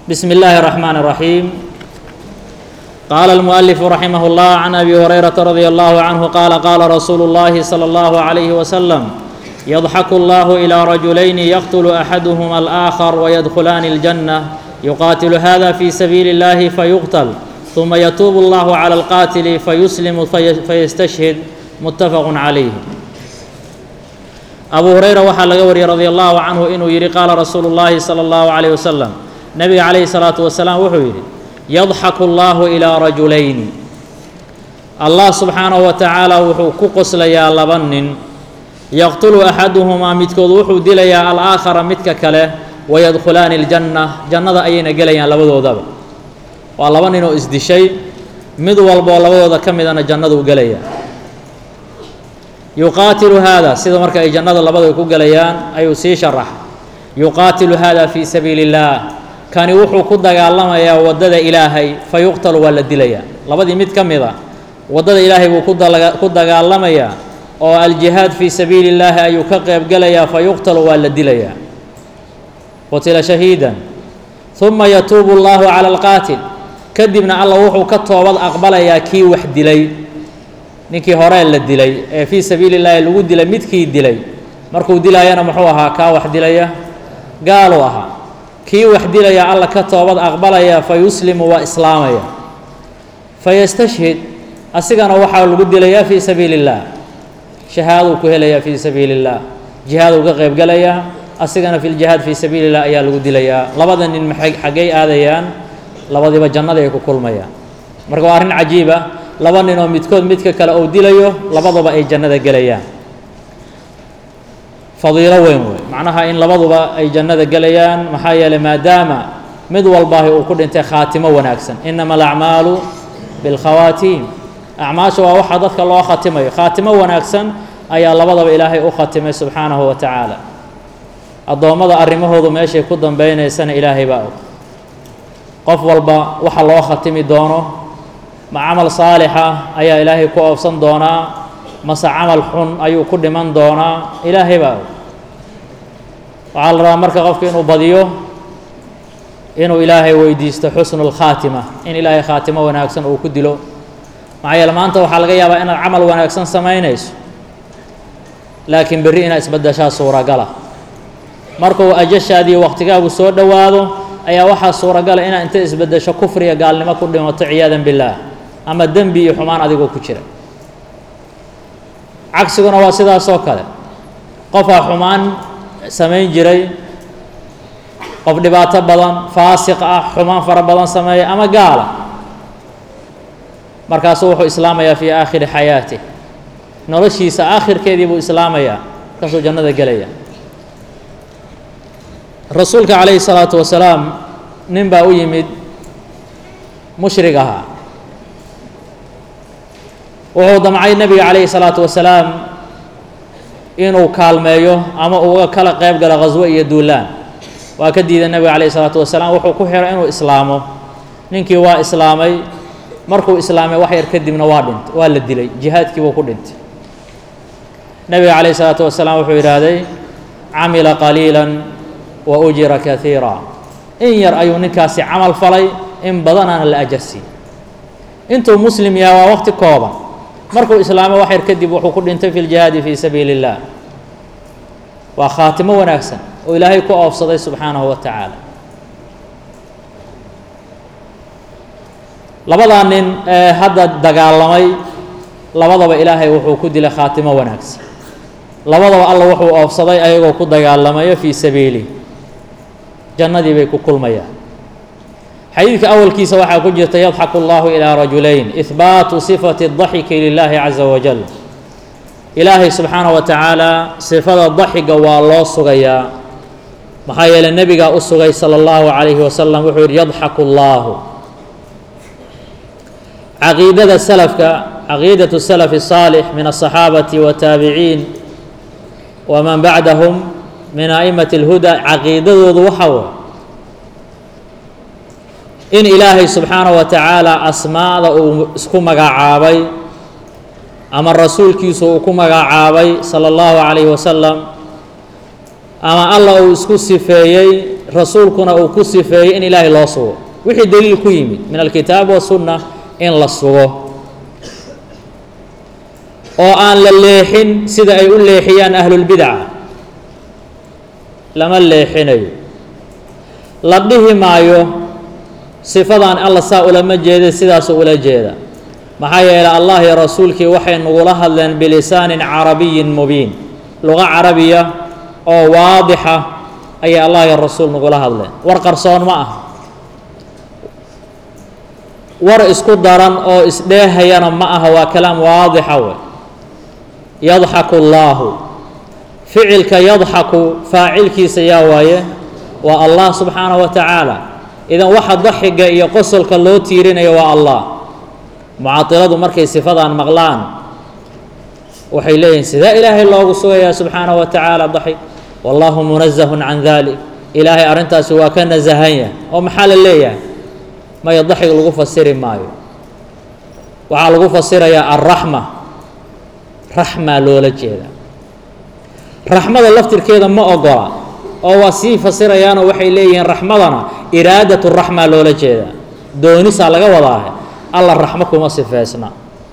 بسم الله الرحمن الرحيم قال المؤلف رحمه الله عن ابي هريره رضي الله عنه قال قال رسول الله صلى الله عليه وسلم يضحك الله الى رجلين يقتل احدهما الاخر ويدخلان الجنه يقاتل هذا في سبيل الله فيقتل ثم يتوب الله على القاتل فيسلم في فيستشهد متفق عليه abu hurayra waxaa laga wariyey radi allahu canhu inuu yidhi qaala rasuulu llaahi sala allahu calayh wasalam nebiga calayhi salaatu wasalaam wuxuu yidhi yadxaku allahu ilaa rajulayni allah subxaanahu wa tacaala wuxuu ku qoslayaa laba nin yaqtulu axaduhumaa midkood wuxuu dilayaa alaakhara midka kale wayadkhulaani aljanna jannada ayayna gelayaan labadoodaba waa laba nin oo isdishay mid walboo labadooda ka midana jannaduu gelaya yuqaatilu haada sida marka ay jannada labadu ay ku gelayaan ayuu sii sharax yuqaatilu hada fii sabiili اllaah kani wuxuu ku dagaalamayaa waddada ilaahay fa yuqtalu waa la dilayaa labadii mid ka mid a waddada ilaahay buu ku dagaalamayaa oo aljihaad fii sabiili اllaahi ayuu ka qeybgelayaa fa yuqtalu waa la dilayaa qutila shahiidan uma yatuubu اllahu cala alqaatil kadibna alla wuxuu ka toobad aqbalayaa kii wax dilay ninkii horee la dilay ee fii sabiili llaahi lagu dilay midkii dilay markuu dilaayana muxuu ahaa kaa wax dilaya gaaluu ahaa kii wax dilaya alla ka toobad aqbalaya fa yuslimu waa islaamaya fa yastashhid asigana waxaa lagu dilayaa fii sabiili اllaah shahaaduu ku helayaa fii sabiili اllaah jihaaduu ka qeybgelayaa asigana fi ljihaad fii sabiili llah ayaa lagu dilayaa labada nin maxay xaggay aadayaan labadiiba jannada ay ku kulmayaan marka waa arrin cajiiba laba nin oo midkood midka kale uu dilayo labaduba ay jannada gelayaan fadiilo weyn wey macnaha in labaduba ay jannada gelayaan maxaa yeeley maadaama mid walbaahi uu ku dhintay khaatimo wanaagsan inama alacmaalu bilkhawaatiim acmaasha waa waxaa dadka loo khatimayo khaatimo wanaagsan ayaa labadaba ilaahay u khatimay subxaanahu wa tacaala addoommada arrimahoodu meeshay ku dambeynaysana ilaahay baa og qof walba waxa loo khatimi doono ma camal saalixa ayaa ilaahay ku oofsan doonaa mase camal xun ayuu ku dhiman doonaa ilaahay baa og waxaa la rabaa marka qofka inuu badiyo inuu ilaahay weydiisto xusnu lkhaatima in ilaahay khaatimo wanaagsan uu ku dilo maxaa yeele maanta waxaa laga yaabaa inaad camal wanaagsan samaynayso laakiin berri inaad isbadashaa suuragala markuu ajashaadii waqtigaagu soo dhowaado ayaa waxaa suuragala inaad inta isbedesho kufriga gaalnimo ku dhimato ciyaadan billaah ama dembi iyo xumaan adigoo ku jira cagsiguna waa sidaasoo kale qofaa xumaan samayn jiray qof dhibaato badan faasiq ah xumaan fara badan sameeya ama gaala markaasuu wuxuu islaamayaa fii aakhiri xayaatih noloshiisa aakhirkeedii buu islaamayaa markaasuu jannada gelaya rasuulka calayhi salaatu wasalaam nin baa u yimid mushrig ahaa wuxuu damcay nebiga calayhi salaatu wasalaam inuu kaalmeeyo ama uga kala qeyb galo khaswo iyo duulaan waa ka diiday nebiga calayhi salaatu wasalaam wuxuu ku xiray inuu islaamo ninkii waa islaamay markuu islaamay wax yar kadibna waa dhintay waa la dilay jihaadkii buu ku dhintay nebiga calayhi salaatu wasalaam wuxuu yidhaahday camila qaliila wa ujira kaiira in yar ayuu ninkaasi camal falay in badanaana la ajarsiiy intuu muslim yahay waa waqti kooban markuu islaamo wax yar kadib wuxuu ku dhintay fi ljihaadi fii sabiili اllah waa khaatimo wanaagsan oo ilaahay ku oofsaday subxaanahu wa tacaala labadaa nin ee hadda dagaalamay labadaba ilaahay wuxuu ku dilay khaatimo wanaagsan labadaba alla wuxuu oofsaday ayagoo ku dagaalamayo fii sabiilih jannadii bay ku kulmayaan xadiidka awalkiisa waxaa ku jirta yadxaku allahu ilaa rajulayn ihbaatu sifati daxiki lilaahi caza wajal ilaahay subxaanaه wa tacaala sifada daxiga waa loo sugayaa maxaa yeeley nebigaa u sugay salى اllahu calayhi wasalam wuxuu yidhi yadxaku اllahu caqiidada salafka caqiidaة salaf الصaalix min الصaxaabati wataabiciin waman bacdahum min a'immati اlhuda caqiidadoodu waxa way in ilaahay subxaanaه wa tacaala asmaada uu isku magacaabay ama rasuulkiisu uu ku magacaabay salى اllahu calayhi wasalam ama alla uu isku sifeeyey rasuulkuna uu ku sifeeyey in ilaahay loo sugo wixii daliil ku yimid min alkitaab wasunna in la sugo oo aan la leexin sida ay u leexiyaan ahlulbidaca lama leexinayo la dhihi maayo sifadan alla saa ulama jeeda sidaasuu ula jeeda maxaa yeelay allah iyo rasuulkii waxay nagula hadleen bilisaanin carabiyin mubiin luqa carabiya oo waadixa ayay allah iyo rasuul nagula hadleen war qarsoon ma ah war isku daran oo isdheehayana ma aha waa kalaam waadixa wey yadxaku allaahu ficilka yadxaku faacilkiisa yaa waaye waa allah subxaanaه wa tacaala idan waxa daxiga iyo qosolka loo tiirinayo waa allah mucaadiladu markay sifadan maqlaan waxay leeyihin sidee ilaahay loogu sugayaa subxaanaه wa tacaala daxig wallahu munazahun can dalik ilaahay arrintaasi waa ka nasahanya oo maxaa la leeyahay maya daxig lagu fasiri maayo waxaa lagu fasirayaa alraxma raxmaa loola jeeda raxmada laftirkeeda ma ogola oo waa sii fasirayaanoo waxay leeyihiin raxmadana iraadatu raxmaa loola jeeda doonisaa laga wadaahe alla raxmo kuma sifeysna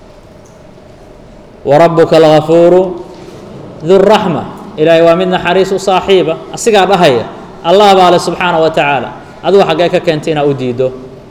wa rabbuka algafuuru duraxma ilaahay waa mid naxariis u saaxiiba asigaa dhahaya allah baa le subxaana wa tacaala adigu xaggee ka keentay inaa u diido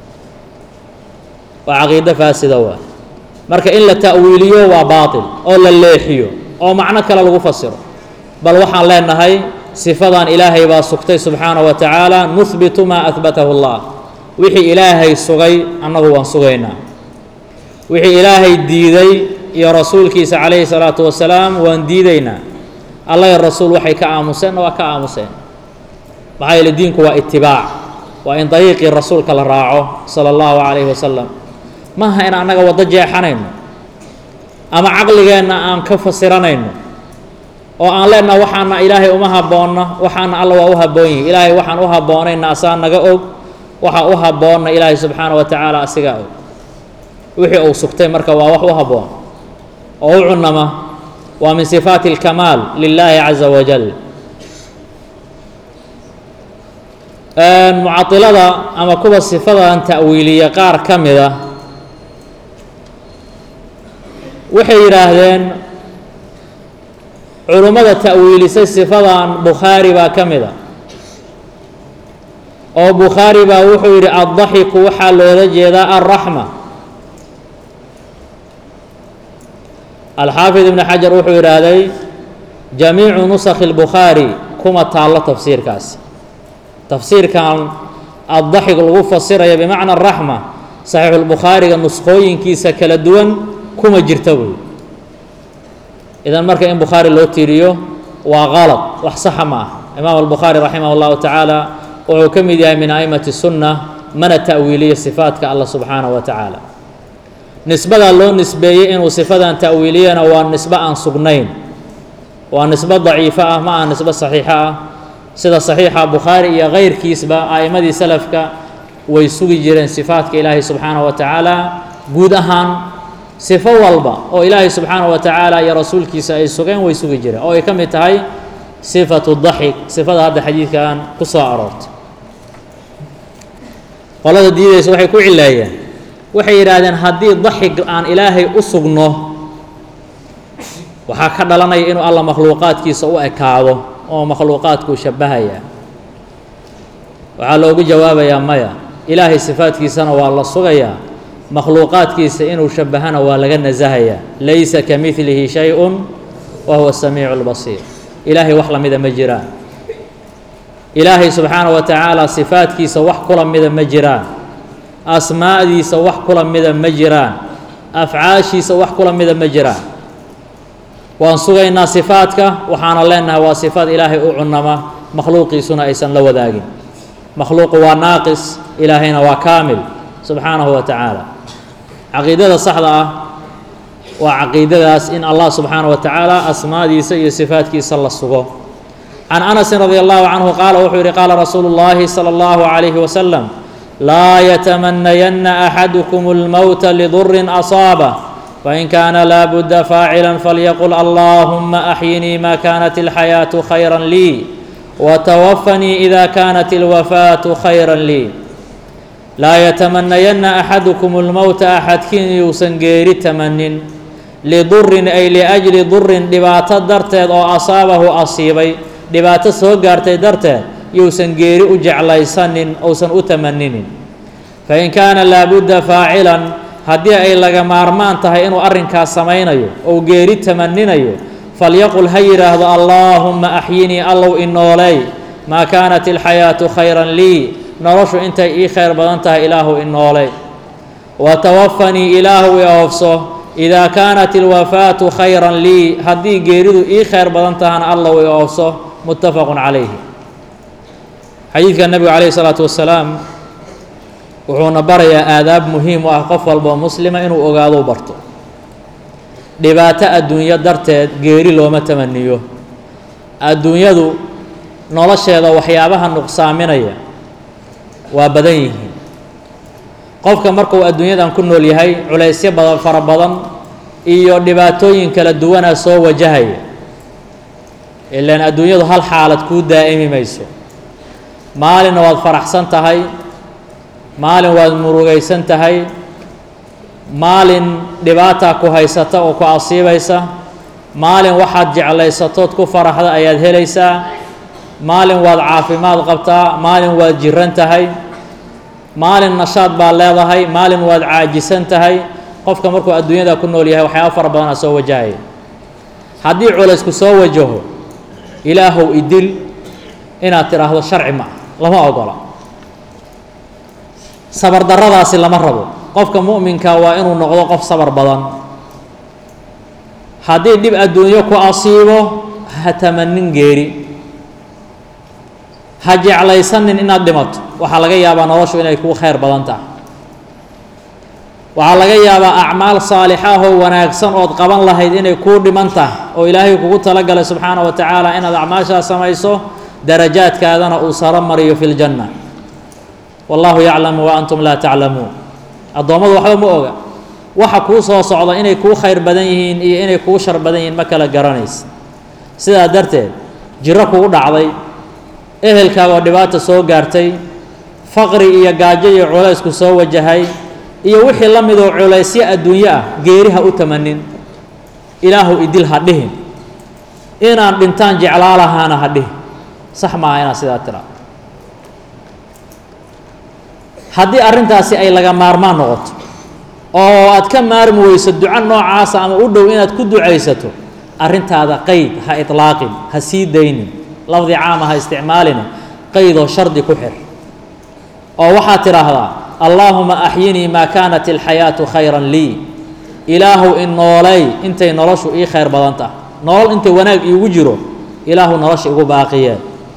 waa caqiido faasida waa marka in la ta'wiiliyo waa baatil oo la leexiyo oo macno kale lagu fasiro bal waxaan leenahay sifadan ilaahay baa sugtay subxaana wa tacaala nuhbitu maa ahbatahu allah wixii ilaahay sugay annagu waan sugaynaa wixii ilaahay diiday iyo rasuulkiisa calayhi salaatu wasalaam waan diidaynaa alla iyo rasuul waxay ka aamuseenna waa ka aamuseen maxaa yeele diinku waa itibaac waa in dariiqii rasuulka la raaco sala allahu calayhi wasalam maaha in annaga waddo jeexanayno ama caqligeenna aan ka fasiranayno oo aan leenaha waxaana ilaahay uma habboonna waxaana alla waa u habboon yihi ilaahay waxaan u habboonayna asaa naga og waxa u habboonna ilaahay subxaana wa tacaala asigaa og wixii uu sugtay marka waa wax u habboon oo u cunama waa min sifaati اlkamaal lilaahi caza wajal mucailada ama kuwa sifadan ta'wiiliya qaar ka mida waxay yidhaahdeen culummada ta'wiilisay sifadan bukhaari baa ka mida oo bukhaari baa wuxuu yidhi addaxiku waxaa loola jeedaa alraxma alxaafid ibn xajar wuxuu yidhaahday jamiicu nusakhi اlbukhaari kuma taallo tafsiirkaasi tafsiirkan addaxig lagu fasiraya bimacna araxma saxiixulbukhaariga nuskhooyinkiisa kala duwan kuma jirta buy idan marka in bukhaari loo tiiriyo waa qalad wax saxa ma ah imaam albukhaari raximah اllahu tacaala wuxuu ka mid yahay min a'imati sunna mana ta'wiiliyo sifaadka allah subxaanaه wa tacaala nisbadaa loo nisbeeyey inuu sifadan ta'wiiliyana waa nisbo aan sugnayn waa nisbo daciifo ah ma aha nisbo saxiixo ah sida saxiixa bukhaari iyo kayrkiisba a'immadii salafka way sugi jireen sifaadka ilaahay subxaanaه wa tacaala guud ahaan sifo walba oo ilaahay subxaanaه wa tacaala iyo rasuulkiisa ay sugeen way sugi jireen oo ay ka mid tahay sifatu daxik sifada hadda xadiidkan ku soo aroortay qolada diidaysa waxay ku cileeyeen waxay yidhaahdeen haddii daxig aan ilaahay u sugno waxaa ka dhalanaya inuu alla makhluuqaadkiisa u ekaado oo makhluuqaadkuu shabbahaya waxaa loogu jawaabayaa maya ilaahay sifaadkiisana waa la sugayaa makhluuqaadkiisa inuu shabbahana waa laga nasahayaa laysa ka midlihi shay-un wa huwa samiicu lbasiir ilaahay wax lamida ma jiraan ilaahay subxaanaه wa tacaala sifaadkiisa wax kula mida ma jiraan asmaa'diisa wax kula mida ma jiraan afcaashiisa wax kula mida ma jiraan waan sugaynaa sifaadka waxaana leenahay waa sifaad ilaahay u cunama makhluuqiisuna aysan la wadaagin makhluuqu waa naaqis ilaahayna waa kaamil subxaanahu wa tacaala caqiidada saxda ah waa caqiidadaas in allah subxaanaه wa tacaala asmaadiisa iyo sifaadkiisa la sugo can anasin radi allahu canhu qaala wuxuu yihi qaala rasuulu اllahi salى اllahu عalayhi wasalam laa yatamanayanna axadukum اlmowta lidurin asaabah fain kaana laa budda faacila falyaqul allahuma axyinii ma kanat اlxayaaةu khayra lii watawafanii ida kaanat ilwafaatu khayra lii laa yatamanayanna axadukum اlmowta axadkiin yuusan geeri tamanin lidurin ay liajli durin dhibaato darteed oo asaabahu asiibay dhibaato soo gaartay darteed yuusan geeri u jeclaysanin ousan u tamaninin fain kaana laabudda faacilan haddii ay laga maarmaan tahay inuu arrinkaas samaynayo ou geeri tamaninayo falyaqul ha yidhaahdo allaahumma axyinii allow inooleey maa kaanat ilxayaatu khayran lii noloshu intay ii khayr badan tahay ilaahu inooley watawafanii ilaahu i oofso idaa kaanat ilwafaatu khayran lii haddii geeridu ii khayr badan tahana allow i oofso muttafaqun calayhi xadiidka nebigu calayhi salaatu wasalaam wuxuuna barayaa aadaab muhiim u ah qof walboo muslima inuu ogaadou barto dhibaato adduunyo darteed geeri looma tamaniyo adduunyadu nolosheeda waxyaabaha nuqsaaminaya waa badan yihiin qofka markuu adduunyadan ku nool yahay culaysyo badan fara badan iyo dhibaatooyin kala duwanaa soo wajahaya ilaan adduunyadu hal xaalad kuu daa'imi mayso maalinna waad faraxsan tahay maalin waad murugaysan tahay maalin dhibaataa ku haysata oo ku asiibaysa maalin waxaad jeclaysatood ku faraxda ayaad helaysaa maalin waad caafimaad qabtaa maalin waad jiran tahay maalin nashaad baad leedahay maalin waad caajisan tahay qofka markuu adduunyada ku nool yahay waxyaaba fara badanaa soo wajahaya haddii culaysku soo wajaho ilaahow idil inaad tidhaahdo sharci ma ah lama ogola sabar darradaasi lama rabo qofka mu'minka waa inuu noqdo qof sabar badan haddii dhib adduunyo ku asiibo ha tamanin geeri ha jeclaysanin inaad dhimato waxaa laga yaabaa noloshu inay kuu khayr badan tahay waxaa laga yaabaa acmaal saalixaahoo wanaagsan ood qaban lahayd inay kuu dhiman tahay oo ilaahay kugu talagalay subxaana wa tacaala inaad acmaashaas samayso darajaadkaadana uu saro mariyo fi ljanna wallahu yaclamu wa antum laa taclamuun addoommadu waxba ma oga waxa kuu soo socda inay kuu khayr badan yihiin iyo inay kuu shar badan yihiin ma kala garanaysa sidaa darteed jiro kugu dhacday ehelkaaga oo dhibaata soo gaartay faqri iyo gaajo iyo culaysku soo wajahay iyo wixii la midoo culaysyo adduunyo ah geeri ha u tamanin ilaahu idil ha dhihin inaan dhintaan jeclaa lahaana ha dhihin sax maaha inaad sidaa tiraa haddii arrintaasi ay laga maarmaan noqoto oo aad ka maarmi weyso duco noocaasa ama u dhow inaad ku ducaysato arrintaada qeyd ha itlaaqin ha sii daynin lafdi caama ha isticmaalina qeydoo shardi ku xir oo waxaad tidhaahdaa allaahuma axyinii maa kaanat ilxayaatu khayran lii ilaahu in noolay intay noloshu ii khayr badan tahay nolol intay wanaag iigu jiro ilaahu nolosha igu baaqiyee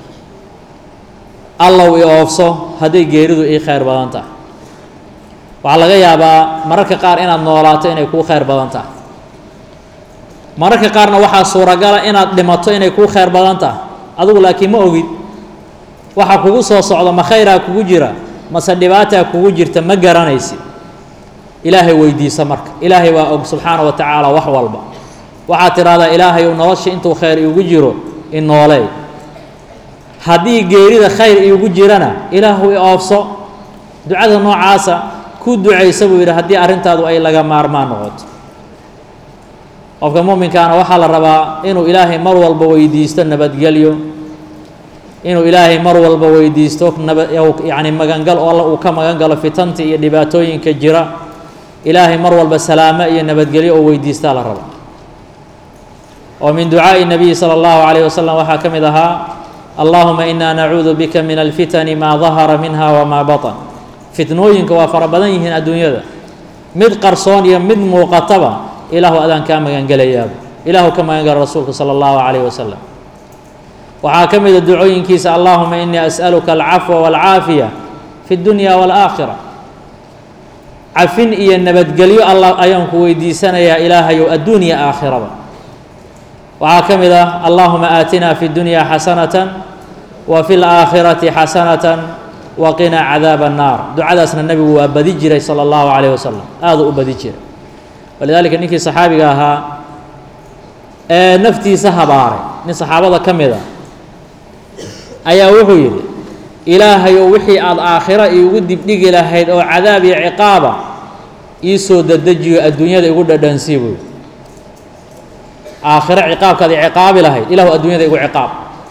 allow i oofso hadday geeridu ii khayr badan tahay waxaa laga yaabaa mararka qaar inaad noolaato inay kuu khayr badan tahay mararka qaarna waxaa suuragala inaad dhimato inay kuu khayr badan tahay adugu laakiin ma ogid waxa kugu soo socda ma khayraa kugu jira mase dhibaataa kugu jirta ma garanaysid ilaahay weydiisa marka ilaahay waa og subxaana wa tacaala wax walba waxaad tidhahdaa ilaahay ou nolosha intuu khayr iigu jiro i nooleey haddii geerida khayr iigu jirana ilaahu i oofso ducada noocaasa ku ducaysa buu yidhi haddii arrintaadu ay laga maarmaan noqoto qofka muminkaana waxaa la rabaa inuu ilaahay mar walba weydiisto nabadgelyo inuu ilaahay mar walba weydiisto naba yacni magangal oo alla uu ka magan galo fitanta iyo dhibaatooyinka jira ilaahay mar walba salaamo iyo nabadgelyo oo weydiistaa la raba oo min ducaa'i nabiyi sala allahu calayh wasalam waxaa ka mid ahaa allahuma inaa nacuudu bika min alfitani maa dahara minha wamaa batan fitnooyinka waa fara badan yihiin adduunyada mid qarsoon iyo mid muuqataba ilaahu adaan kaa magangelayaaba ilaahu ka magangala rasuulka sala allahu calayh wasalam waxaa ka mid a ducooyinkiisa allahuma inii as'aluka alcafwa waalcaafiya fi اdunya wاlaakhira cafin iyo nabadgelyo allah ayaan ku weydiisanayaa ilaahayow adduunya aakhiraba waxaa ka mid ah allahuma aatina fi اdunya xasanatan wa fi اlaakhirati xasanatan wa qinaa cadaab الnaar ducadaasna nebigu waa badi jiray salى اllahu calayh wasalam aaduu u badi jiray walidaalika ninkii saxaabiga ahaa ee naftiisa habaaray nin saxaabada ka mid a ayaa wuxuu yidhi ilaahayow wixii aada aakhiro iigu dibdhigi lahayd oo cadaab iyo ciqaaba ii soo dadejiyo adduunyada igu dhadhansii buu yidhi aakhiro ciqaabkaad i ciqaabi lahayd ilaahu adduunyada igu ciqaab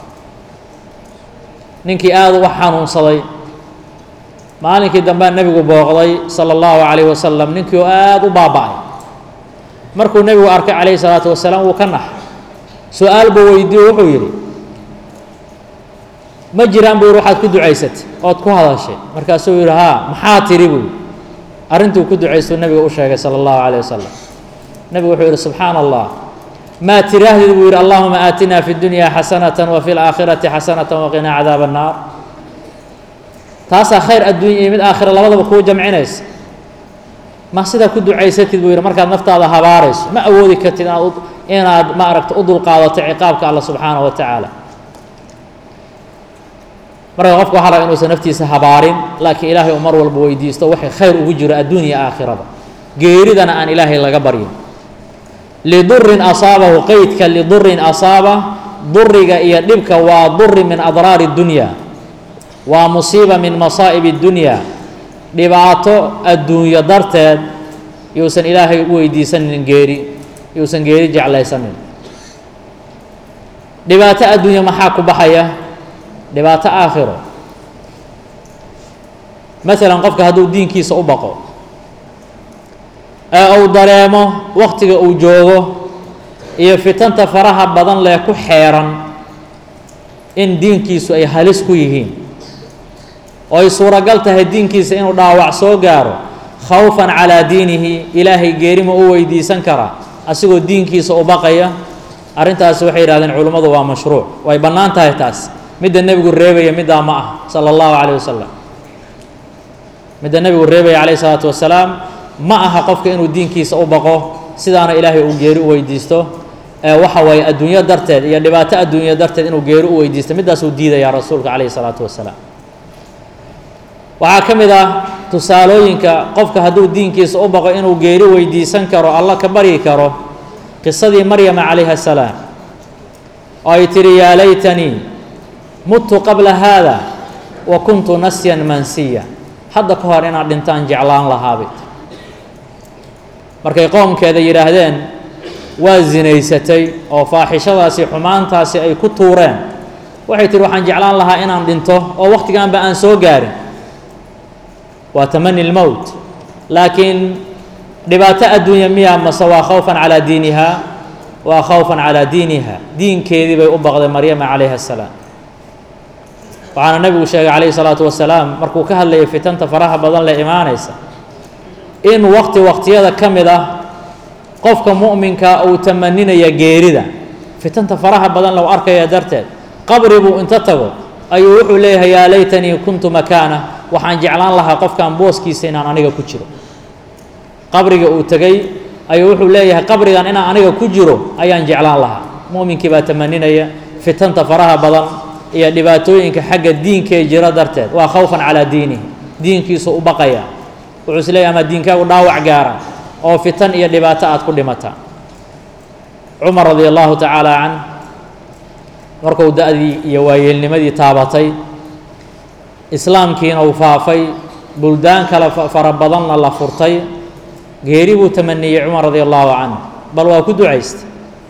ninkii aada uga xanuunsaday maalinkii dambea nebigu booqday sala allahu calayhi wasalam ninkii oo aada u baaba-ay markuu nebigu arkay calayhi salaatu wasalaam wuu ka naxay su-aal buu weydiiyo wuxuu yidhi ma jiraan buu yidhi waxaad ku ducaysatay ood ku hadashay markaasuu yidhi haa maxaa tiri buu yidhi arrintuu ku ducaystuu nebiga u sheegay sala allahu calayh wasalam nebigu wuxuu yidhi subxaana allah maa tiraahdid buu yidhi allahuma aatinaa fi dunyaa xasanatan wa fi laakhirati xasanatan waqinaa cadaaba annaar taasaa khayr adduunya iyo mid aakhira labadaba kuu jamcinaysa ma sidaa ku ducaysatid buu yidhi markaad naftaada habaarayso ma awoodi kartid inaad inaad ma aragta u dulqaadato ciqaabka alla subxaanahu wa tacaala marka qofka waxaa laga inuusan naftiisa habaarin laakiin ilaahay uu mar walba weydiisto waxay khayr ugu jiro adduunya iyo aakhiraba geeridana aan ilaahay laga baryin lidurin asaabahu qeydka lidurin asaaba duriga iyo dhibka waa duri min adraari dunya waa musiiba min masaa'ib اdunya dhibaato adduunyo darteed yuusan ilaahay u weydiisanin geeri yuusan geeri jeclaysanin dhibaato adduunya maxaa ku baxaya dhibaato aakhiro masalan qofka hadduu diinkiisa u baqo ee uu dareemo waktiga uu joogo iyo fitanta faraha badan leh ku xeeran in diinkiisu ay halis ku yihiin oo ay suuragal tahay diinkiisa inuu dhaawac soo gaaro khawfan calaa diinihi ilaahay geerima u weydiisan karaa asigoo diinkiisa u baqaya arrintaasi waxay yidhahdeen culimmadu waa mashruuc way bannaan tahay taas midda nebigu reebaya middaa ma ah sala allahu calayh wasalam midda nebigu reebaya calayh isalaatu wasalaam ma aha qofka inuu diinkiisa u baqo sidaana ilaahay uu geeri u weydiisto ee waxa waaye adduunyo darteed iyo dhibaato adduunyo darteed inuu geeri u weydiisto middaasuu diidayaa rasuulka calayhi salaatu wasalaam waxaa ka mid ah tusaalooyinka qofka hadduu diinkiisa u baqo inuu geeri weydiisan karo alla ka baryi karo qisadii maryama calayha asalaam oo ay tidhi yaa laytanii muttu qabla haada wa kuntu nasyan mansiya hadda ka hor inaad dhintaan jeclaan lahaabay markay qoomkeeda yidhaahdeen waa zinaysatay oo faaxishadaasi xumaantaasi ay ku tuureen waxay tihi waxaan jeclaan lahaa inaan dhinto oo wakhtigaanba aan soo gaarin waa tamani lmowt laakiin dhibaato adduunya miya mase waa khawfan calaa diiniha waa khawfan calaa diiniha diinkeedii bay u baqday maryama calayha asalaam waxaana nebigu sheegay calayhi salaatu wasalaam markuu ka hadlayay fitanta faraha badan le imaanaysa in waqti waqtiyada ka mid ah qofka mu'minka uu tamaninaya geerida fitanta faraha badan lou arkaya darteed qabri buu inta tago ayuu wuxuu leeyahay yaa laytanii kuntu makaana waxaan jeclaan lahaa qofkan booskiisa inaan aniga ku jiro qabriga uu tegey ayuu wuxuu leeyahay qabrigan inaan aniga ku jiro ayaan jeclaan lahaa mu'minkii baa tamaninaya fitanta faraha badan iyo dhibaatooyinka xagga diinkee jira darteed waa khawfan calaa diinihi diinkiisu u baqaya wuxuu is leeyahy ama diinkaagu dhaawac gaara oo fitan iyo dhibaato aad ku dhimataa cumar radi allahu tacaala can markuu da-dii iyo waayeelnimadii taabatay islaamkiina uu faafay buldaan kale fara badanna la furtay geeri buu tamaniyey cumar radi allahu canhu bal waa ku ducaystay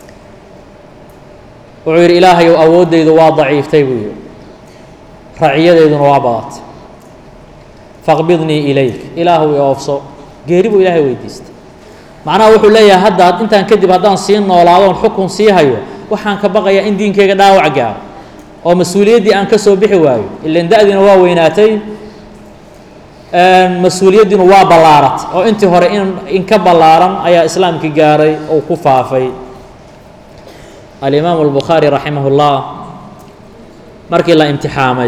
wuxuu yidhi ilaahayow awooddaydu waa daciiftay buu yidhi raciyadeyduna waa badatay faqbidnii ilayk ilaahu i oofso geeri buu ilaahay weydiistay macnaha wuxuu leeyahay hadda intaan kadib haddaan sii noolaadoon xukun sii hayo waxaan ka baqayaa in diinkayga dhaawac gaaro oo mas-uuliyaddii aan ka soo bixi waayo ilan da-diina waa weynaatay mas-uuliyaddiinu waa ballaaratay oo intii hore in in ka ballaaran ayaa islaamkii gaaray oo ku faafay alimaamu albukhaari raximah ullah markii la imtixaamay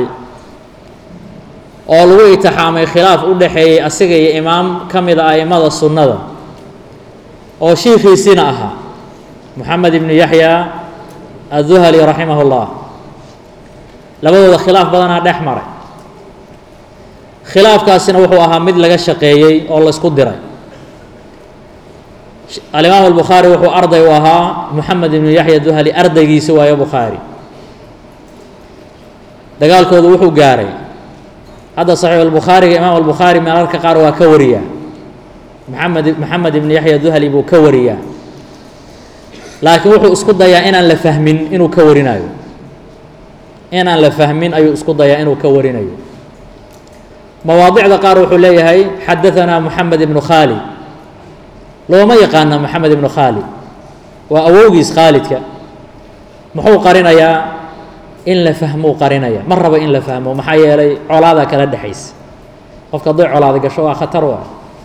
oo lagu itixaamay khilaaf u dhexeeyey asiga iyo imaam ka mid a a'immada sunnada oo shiikhiisiina ahaa moxamed ibnu yaxya adduhali raximah ullah labadooda khilaaf badanaa dhex maray khilaafkaasina wuxuu ahaa mid laga shaqeeyey oo la isku diray alimaam albukhaari wuxuu arday u ahaa moxamed ibnu yaxya duhali ardaygiisi waayo bukhaari dagaalkoodu wuxuu gaaray hadda saxiix albukhaariga imaam albukhaari mararka qaar waa ka wariyaa maxamed maxamed ibn yaxya duhali buu ka wariyaa laakiin wuxuu isku dayaa inaan la fahmin inuu ka warinayo inaan la fahmin ayuu isku dayaa inuu ka warinayo mawaadicda qaar wuxuu leeyahay xadaanaa moxamed ibnu khaalid looma yaqaana moxamed ibnu khaalid waa awowgiis khaalidka muxuu qarinayaa in la fahmou qarinaya ma rabo in la fahmo maxaa yeelay colaada kala dhexaysa qofka hadday colaada gasho waa khatar waa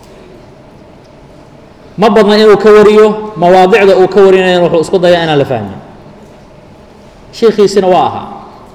ma badna inuu ka wariyo mawaadicda uu ka warinayana wuxuu isku dayaa inaan la fahmin shiikhiisina waa ahaa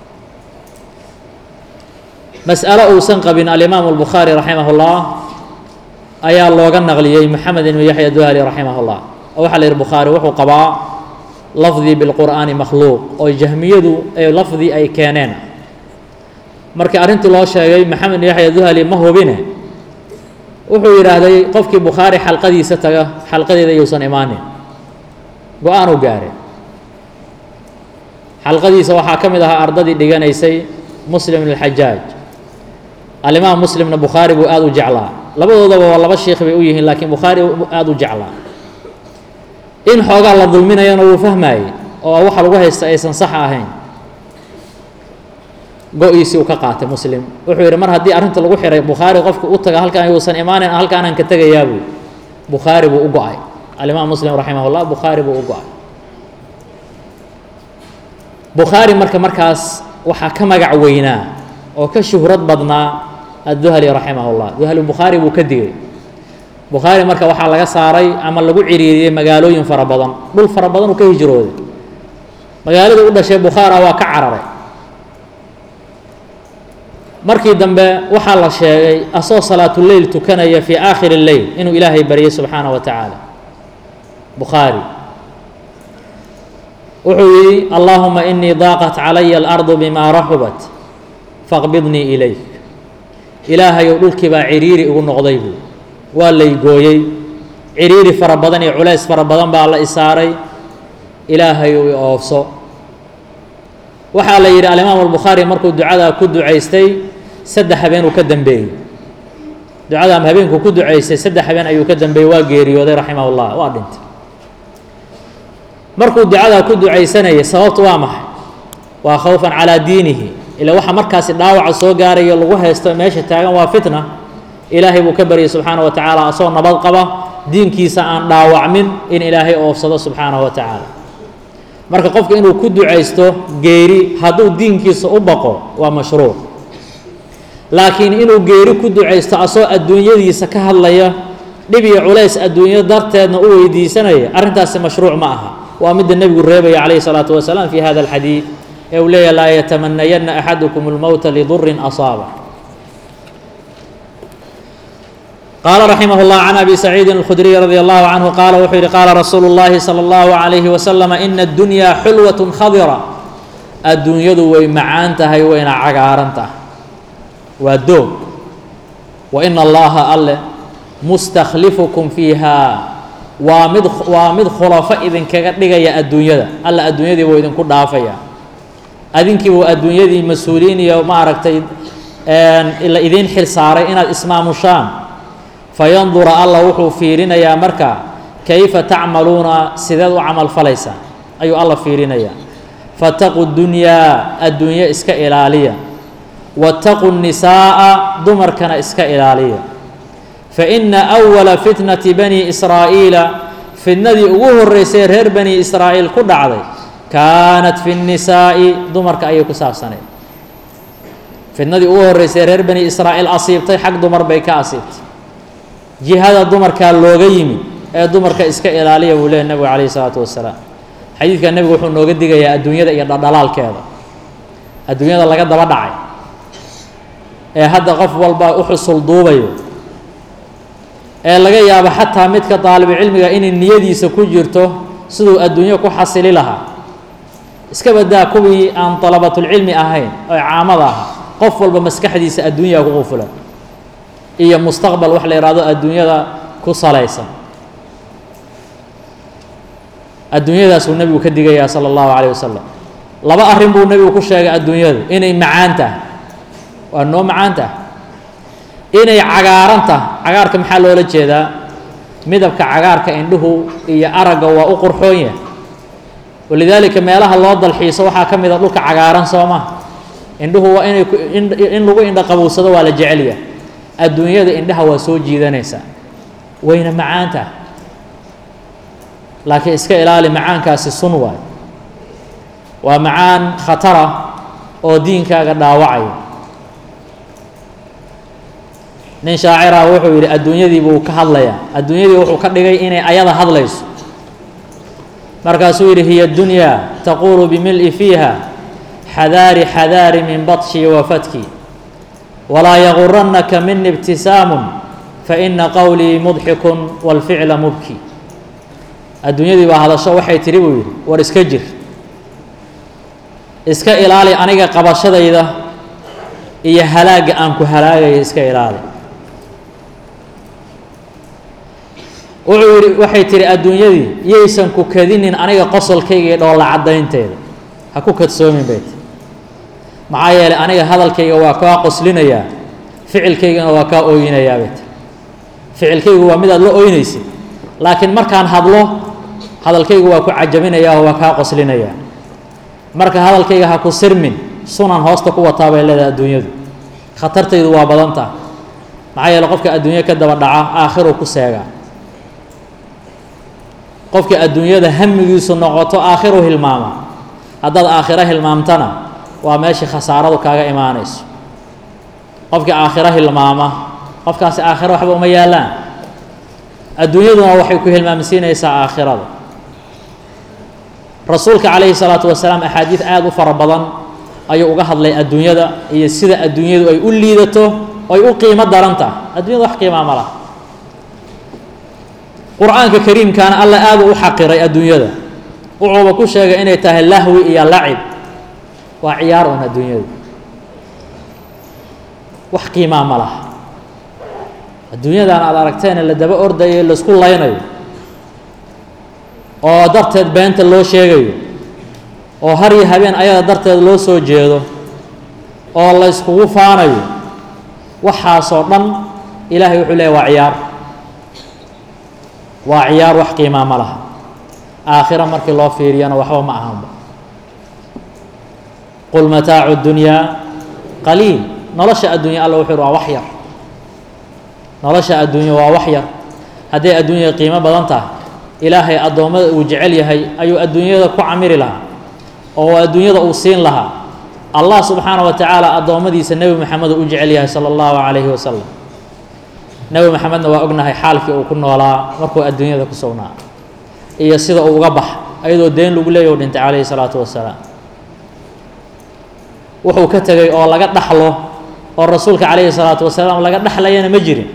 mas'alo uusan qabin alimaamu albukhaari raximah اllah ayaa looga naqliyey moxamed ibnu yaxya duhali raximah اllah oo waxaa la yihi bukhaari wuxuu qabaa lafdii bilqur'aani makhluuq oo jahmiyadu ee lafdi ay keeneen markii arrintii loo sheegay maxamed ibnu yaxya duhali ma hubine wuxuu yidhaahday qofkii bukhaari xalqadiisa taga xalqadeeda yuusan imaanin go-aanuu gaare xalqadiisa waxaa ka mid ahaa ardadii dhiganaysay muslim ibn alxajaaj alimaam muslimna bukhaari buu aada u jeclaa labadoodaba waa laba sheikh bay u yihiin laakiin bukhaari aada u jeclaa in xoogaa la dulminayana wuu fahmayey oo waxa lagu haysta aysan sax ahayn go-iisii uu ka qaatay muslim wuxuu yidhi mar haddii arrinta lagu xiray bukhaari qofka u taga halkaan yuusan imaanin halkaanaan ka tegayaabuu bukhaari buu u go-ay alimaam muslim raximah llah bukhaari buu u go-ay bukhaari marka markaas waxaa ka magac weynaa oo ka shuhrad badnaa adduhali raximah llah duhali bukhaari buu ka digay bukhaari marka waxaa laga saaray ama lagu ciriiriyey magaalooyin fara badan dhul fara badan uu ka hijrooday magaalada u dhashay bukhaara waa ka cararay markii dambe waxaa la sheegay asoo salaatuleyl tukanaya fii aakhiri leyl inuu ilaahay baryay subxaana wa tacaala bukhaari wuxuu yidhi allaahuma inii daaqat calaya alardu bimaa raxubat faqbidnii ilayk ilaahayow dhulkii baa ciriiri igu noqday buu waa laygooyey ciriiri fara badan iyo culays fara badan baa la isaaray ilaahayow i oofso waxaa la yidhi alimaam albukhaari markuu ducadaa ku ducaystay saddex habeen uu ka dembeeyey ducadaa habeenkuu ku ducaystay saddex habeen ayuu ka dembeeyey waa geeriyooday raximah llah waa dhintay markuu ducadaa ku ducaysanayay sababtu waa maxay waa khawfan calaa diinihi ila waxa markaasi dhaawaca soo gaarayo lagu haysto meesha taagan waa fitna ilaahay buu ka baryay subxaana wa tacaala asoo nabad qaba diinkiisa aan dhaawacmin in ilaahay oofsado subxaanahu wa tacaala marka qofka inuu ku ducaysto geeri hadduu diinkiisa u baqo waa mashruuc laakiin inuu geeri ku ducaysto asoo adduunyadiisa ka hadlaya dhib iyo culays adduunyo darteedna u weydiisanaya arrintaasi mashruuc ma aha waa midda nebigu reebaya calayhi salaatu wasalaam fi hada alxadiid ee uu leeyahy laa yatamanayanna axadukum اlmowta lidurin asaaba qaala raximah اllah can abi saciidin اlkhudriy radi allahu canhu qaala wuxuu yihi qaala rasuulu اllahi salى اllahu عalayhi wasalam ina اddunyaa xulwaة khadira adduunyadu way macaan tahay wayna cagaaran tahay waa doog wa ina allaha alle mustakhlifukum fiiha waa mid waa mid khulafo idinkaga dhigaya adduunyada alla adduunyadii buu idinku dhaafaya adinkii buu adduunyadii mas-uuliyiin iyo maaragtay la idiin xil saaray inaad ismaamushaan fayandura alla wuxuu fiirinayaa marka kayfa tacmaluuna sideed u camal falaysaa ayuu alla fiirinayaa fataqu dunyaa adduunyo iska ilaaliya wataqu nisaa'a dumarkana iska ilaaliya faina awala fitnati bani israa'iila fitnadii ugu horreysay reer bani israa'iil ku dhacday kaanat fi nnisaa'i dumarka ayay ku saabsaneed fitnadii ugu horreysay reer bani israa'iil asiibtay xag dumar bay ka asiibtay jihada dumarkaa looga yimid ee dumarka iska ilaaliya buu leehy nebigu calayhi isalaatu wasalaam xadiidka nebigu wuxuu nooga digayaa adduunyada iyo dhaldhalaalkeeda adduunyada laga daba dhacay ee hadda qof walba u xusul duubayo ee laga yaabo xataa midka daalibucilmiga inay niyadiisa ku jirto siduu adduunyo ku xasili lahaa iska badaa kuwii aan dalabatulcilmi ahayn oo caamada aha qof walba maskaxdiisa adduunyaa ku qufulan iyo mustaqbal wax la yidhahdo adduunyada ku salaysan adduunyadaasuu nebigu ka digayaa sala allahu calayh wasalam laba arrin buu nebigu ku sheegay adduunyadu inay macaan tahay waa noo macaan tahay inay cagaaran tahay cagaarka maxaa loola jeedaa midabka cagaarka indhuhu iyo aragga waa u qurxoon yahay walidaalika meelaha loo dalxiiso waxaa ka mid a dhulka cagaaran soo maha indhuhu waa inay in lagu indha qabowsado waa la jecel yahay adduunyada indhaha waa soo jiidanaysaa wayna macaan tahay laakiin iska ilaali macaankaasi sun waay waa macaan khatara oo diinkaaga dhaawacaya nin shaacira wuxuu yidhi adduunyadii buu ka hadlayaa adduunyadii wuxuu ka dhigay inay ayada hadlayso markaasuu yidhi hiya dunyaa taquulu bimil'i fiiha xadaari xadaari min batshi wa fatki walaa yagurannaka mini ibtisaamun faina qowlii mudxikun walficla mubki adduunyadii baa hadasho waxay tidhi buu yidhi war iska jir iska ilaali aniga qabashadayda iyo halaagga aan ku halaagaya iska ilaali wuxuu yidhi waxay tihi adduunyadii yaysan ku kadinin aniga qosolkayga iyo dhoolla caddaynteeda ha ku kadsoomin bay ti maxaa yeelay aniga hadalkayga waa kaa qoslinayaa ficilkaygana waa kaa ooyinayaa bay ti ficilkaygu waa midaad la ooynaysid laakiin markaan hadlo hadalkaygu waa ku cajabinayaa oo waa kaa qoslinayaa marka hadalkayga ha ku sirmin sunan hoosta ku wataa bay leedahay adduunyadu khatartaydu waa badan taha maxaa yeele qofka adduunyo ka daba dhaca aakhiruu ku seegaa qofka adduunyada hamigiisu noqoto aakhiru hilmaama haddaad aakhiro hilmaamtana waa meeshii khasaaradu kaaga imaanayso qofkii aakhiro hilmaama qofkaasi aakhiro waxba uma yaallaan adduunyaduna waxay ku hilmaamsiinaysaa aakhirada rasuulka calayhi salaatu wasalaam axaadiid aada u fara badan ayuu uga hadlay adduunyada iyo sida adduunyadu ay u liidato ay u qiimo daran tahay adduunyada wax qiimaa ma laha qur-aanka kariimkaana alla aada u xaqiray adduunyada wuxuuba ku sheegay inay tahay lahwi iyo lacib waa ciyaar un adduunyadu wax qiimaa ma laha adduunyadan aada aragteene la daba ordayo laisku laynayo oo darteed beenta loo sheegayo oo har iyo habeen ayada darteed loo soo jeedo oo la yskugu faanayo waxaasoo dhan ilaahay wuxuu leeyahy waa ciyaar waa ciyaar wax qiimaa ma laha aakhiro markii loo fiiriyana waxba ma ahanba qul mataacu dunyaa qaliil nolosha adduunya alla wuxuu yhi waa wax yar nolosha adduunya waa wax yar hadday adduunya qiimo badan tahay ilaahay addoommada uu jecel yahay ayuu adduunyada ku camiri lahaa oo adduunyada uu siin lahaa allah subxaana wa tacaala addoommadiisa nebi moxamed uu u jecel yahay sala allahu calayhi wasalam nebi moxamedna waa ognahay xaalkii uu ku noolaa markuu adduunyada ku sugnaa iyo sida uu uga bax ayadoo deen lagu leeyahy u dhintay calayhi salaatu wasalaam wuxuu ka tegay oo laga dhaxlo oo rasuulka calayhi salaatu wasalaam laga dhexlayana ma jirin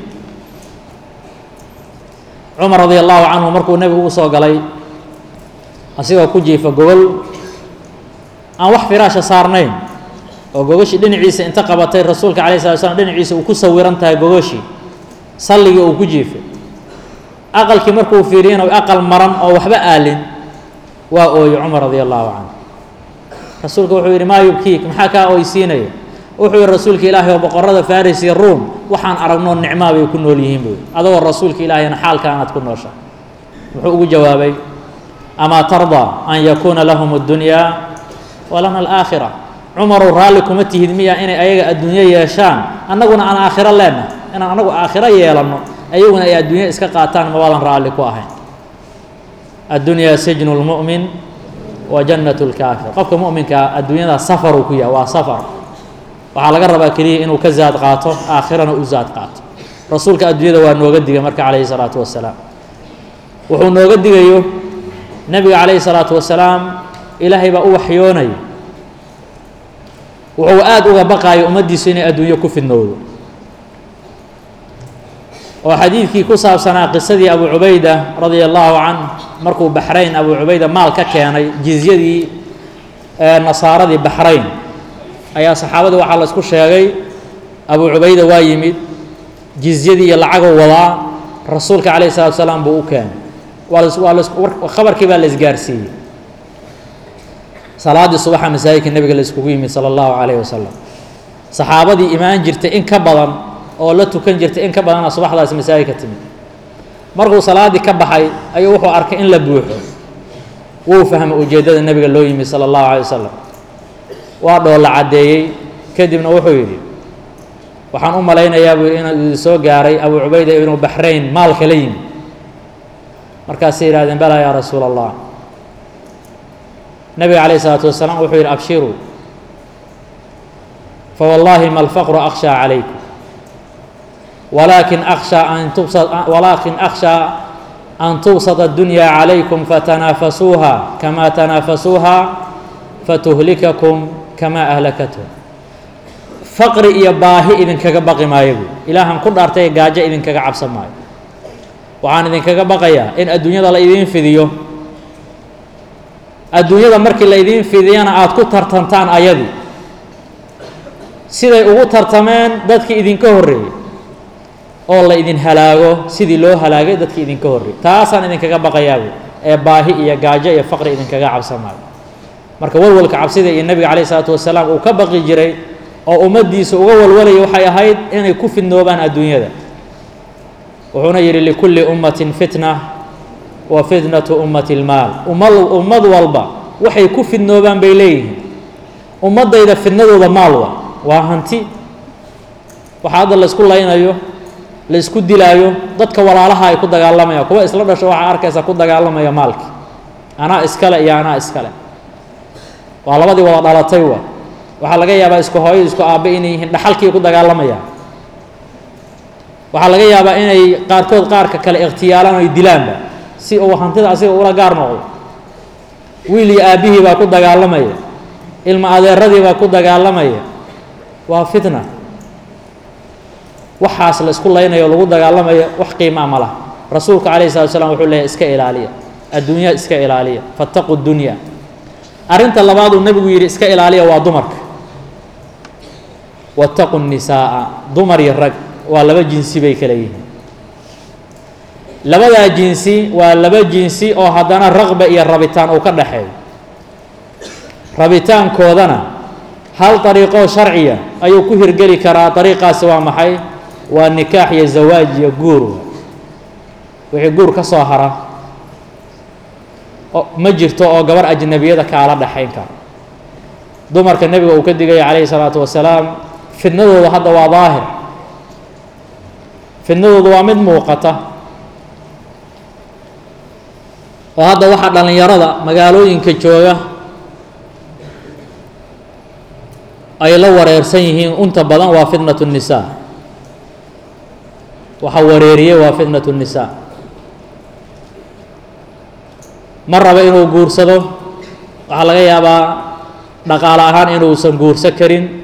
cumar radi allahu canhu markuu nebigu u soo galay asigoo ku jiifa gogol aan wax firaasha saarnayn oo gogoshii dhinaciisa inta qabatay rasuulka calayhi salatu slam dhinaciisa uu ku sawiran tahay gogoshii salligii uu ku jiifay aqalkii markuu fiiriyana aqal maran oo waxba aalin waa ooyey cumar radi allahu canhu rasuulka wuxuu yidhi maa yubkiik maxaa kaa oysiinaya wuxuu yihi rasuulka ilaahay oo boqorada faris iyo ruum waxaan aragnoo nicmaa bay ku nool yihiin buy adagoo rasuulka ilaahayna xaalkaanaad ku noosha muxuu ugu jawaabay amaa tardaa an yakuuna lahum اddunyaa walana alaakhira cumarow raalli kuma tihid miya inay ayaga adduunyo yeeshaan annaguna aan aakhiro leenah inaan anagu aakhiro yeelanno ayaguna ay adduunyo iska qaataan mabaadan raalli ku ahayn addunyaa sijnu lmu'min wa jannat lkaafir qofka mu'minkaa adduunyada safaruu ku yahay waa safar waxaa laga rabaa keliya inuu ka zaad qaato aakhirana u zaad qaato rasuulka adduunyada waa nooga digay marka calayhi salaatu wasalaam wuxuu nooga digayo nebiga calayhi salaatu wasalaam ilaahay baa u waxyoonaya wuxuu aada uga baqaayo ummaddiisu inay adduunyo ku fidnowdo oo xadiidkii ku saabsanaa qisadii abu cubayda radia allahu canh markuu baxrayn abu cubayda maal ka keenay jizyadii nasaaradii baxrayn ayaa saxaabadii waxaa la isku sheegay abu cubayda waa yimid jizyadii iyo lacaguu wadaa rasuulka calayhi salatu salaam buu u keenay waa las waa las khabarkii baa la isgaarsiiyey salaaddii subaxa masaajidka nebiga la iskugu yimid sala allahu calayhi wasalam saxaabadii imaan jirtay in ka badan oo la tukan jirtay in ka badana subaxdaasi masaajidka timid markuu salaaddii ka baxay ayuu wuxuu arkay in la buuxo wuu fahmay ujeeddada nebiga loo yimid sala allahu calay wasalam waa dhoolla caddeeyey kadibna wuxuu yidhi waxaan u malaynayaa buu yidhi inuu idin soo gaaray abuu cubayda ibnu baxrayn maalka la yimid markaasay yidhahdeen balaa yaa rasuula allah nebiga calayh isalaatu wasalaam wuxuu yidhi abshiruu fawallaahi ma alfaqru akhshaa calaykum walaakin akhshaa an tubsa walaakin akhshaa an tubsata addunyaa calaykum fatanaafasuuha kamaa tanaafasuuha fatuhlikakum kamaa ahlakathum faqri iyo baahi idinkaga baqi maayo buy ilaahan ku dhaartay gaajo idinkaga cabsan maayo waxaan idinkaga baqayaa in adduunyada la idiin fidiyo adduunyada markii la idiin fidiyana aada ku tartantaan ayadii siday ugu tartameen dadkii idinka horreeyey oo la idin halaago sidii loo halaagay dadkii idinka horreeyey taasaan idinkaga baqayaabu ee baahi iyo gaajo iyo faqri idinkaga cabsan maayo marka walwalka cabsida iyo nebiga calayh isalaatu wasalaam uu ka baqi jiray oo ummaddiisa uga walwalayay waxay ahayd inay ku fidnoobaan adduunyada wuxuuna yidhi likulli ummatin fitna wa fitnatu ummati lmaal ummad ummad walba waxay ku fidnoobaan bay leeyihiin ummaddayda fidnadooda maalwa waa hanti waxaa hadda laysku laynayo laysku dilaayo dadka walaalaha ay ku dagaalamayaan kuwa isla dhasho waxaa arkaysa ku dagaalamaya maalki anaa iskale iyo anaa iskale waa labadii wada dhalatay wa waxaa laga yaabaa isku hooyo isku aabbe inay yihiin dhaxalkii ku dagaalamayaan waxaa laga yaabaa inay qaarkood qaarka kale ikhtiyaalaan oy dilaanba si uu hantida asiga ula gaar noqdo wiil iyo aabbihii baa ku dagaalamaya ilma adeeradii baa ku dagaalamaya waa fitna waxaas la isku laynayo lagu dagaalamayo wax qiimaa ma laha rasuulka calayhi salatu slam wuxuu leeyahy iska ilaaliya adduunya iska ilaaliya fattaqu dunya arrinta labaad uu nebigu yidhi iska ilaaliya waa dumarka wattaqu nisaaa dumar iyo rag waa laba jinsi bay kala yihiin labadaa jinsi waa laba jinsi oo haddana raqba iyo rabitaan uu ka dhaxeeyo rabitaankoodana hal dariiqoo sharciya ayuu ku hirgeli karaa dariiqaasi waa maxay waa nikaax iyo zawaaj iyo guur wixii guur ka soo hara ma jirto oo gabar ajnabiyada kaala dhaxayn kara dumarka nebiga uu ka digaya calayhi salaatu wasalaam fidnadooda hadda waa daahir fidnadooda waa mid muuqata oo hadda waxaa dhallinyarada magaalooyinka jooga ay la wareersan yihiin unta badan waa fitnatu الnisaa waxa wareeriyey waa fitnatu الnisaa ma raba inuu guursado waxaa laga yaabaa dhaqaale ahaan inuusan guurso karin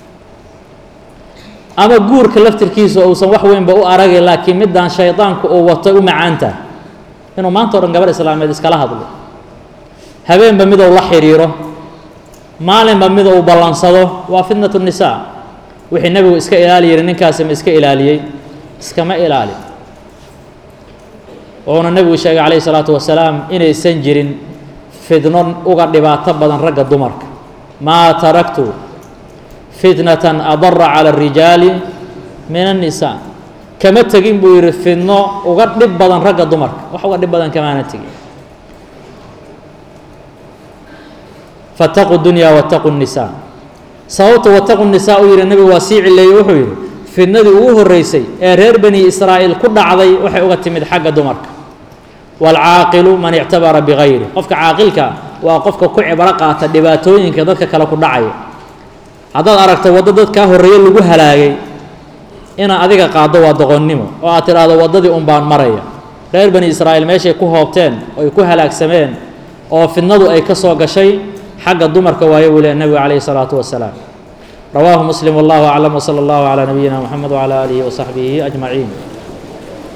ama guurka laftirkiisa uusan wax weynba u aragay laakiin middan shaydaanku uu wato u macaanta inuu maanta o dhan gabar islaameed iskala hadlo habeenba midou la xidhiiro maalinba mid uu ballansado waa fitnatu nisaa wixii nebigu iska ilaali yihi ninkaasi ma iska ilaaliyey iskama ilaali wuxuuna nebigu sheegay calayhi salaatu wasalaam inaysan jirin fidno uga dhibaato badan ragga dumarka maa taraktu fitnatan adara cala arijaali min annisaa kama tegin buu yidhi fidno uga dhib badan ragga dumarka wax uga dhib badan kamaana tegin fataqu dunya wataqu الnisaa sababta wataqu nisaa uu yidhi nebigu waa sii cileeyey wuxuu yidhi fidnadii ugu horreysay ee reer bani israa'iil ku dhacday waxay uga timid xagga dumarka waalcaaqilu man ictabara bigayri qofka caaqilka waa qofka ku cibro qaata dhibaatooyinka dadka kale ku dhacaya haddaad aragto waddo dadkaa horreeye lagu halaagay inaad adiga qaaddo waa doqonnimo oo aad tidhaahdo waddadii un baan maraya reer bani israa'iil meeshay ku hoobteen oy ku halaagsameen oo fidnadu ay ka soo gashay xagga dumarka waayo buu lehy nebigu calayhi الsalaatu wasalaam rawaahu muslim wallahu aclam wslى اllahu calى nabiyina mxamed wclى aalihi wasaxbihi ajmaciin